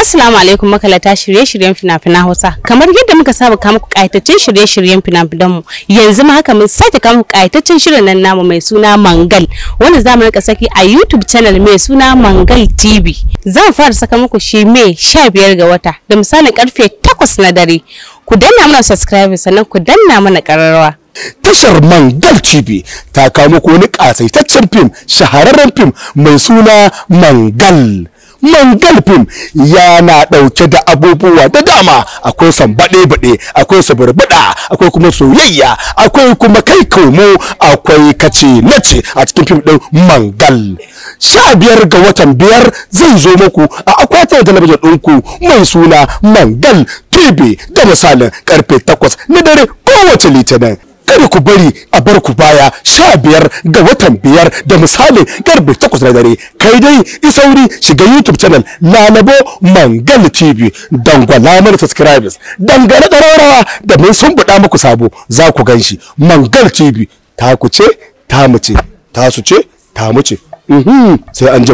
Assalamu alaikum makalata shirye-shiryen fina-finan Hausa. Kamar yadda muka saba kawo muku kayataccen shirye-shiryen fina-finan mu, yanzu ma haka mun sake kawo muku kayataccen shirin nan namu mai suna Mangal, wanda za mu rika saki a YouTube channel mai suna Mangal TV. Zan fara saka muku shi Mai 15 ga wata da misalin karfe 8 na dare. Ku danna mana subscribe sannan ku danna mana kararrawa. tashar Mangal TV ta kawo muku wani ƙasaitaccen fim shahararren fim mai suna Mangal. Mangal fim yana ɗauke da abubuwa da dama akwai sambaɗe-baɗe akwai sabarbaɗa akwai kuma soyayya akwai kuma kai komo akwai kace nace a cikin fim ɗin Mangal. Sha biyar ga watan biyar zai zo muku a akwatin talabijin ɗinku mai suna Mangal TV da misalin karfe takwas na dare kowace litinin. kada ku bari a bar ku baya sha biyar ga watan biyar da misali karfe takwas na dare kai dai isauri shiga youtube channel lalabo mangal tv dangwala mana subscribers dangane ƙararrawa da mun sun buɗa muku sabo za ku gan shi mangal tv ta ku ce ta mu ce ta su ce ta mu ce sai an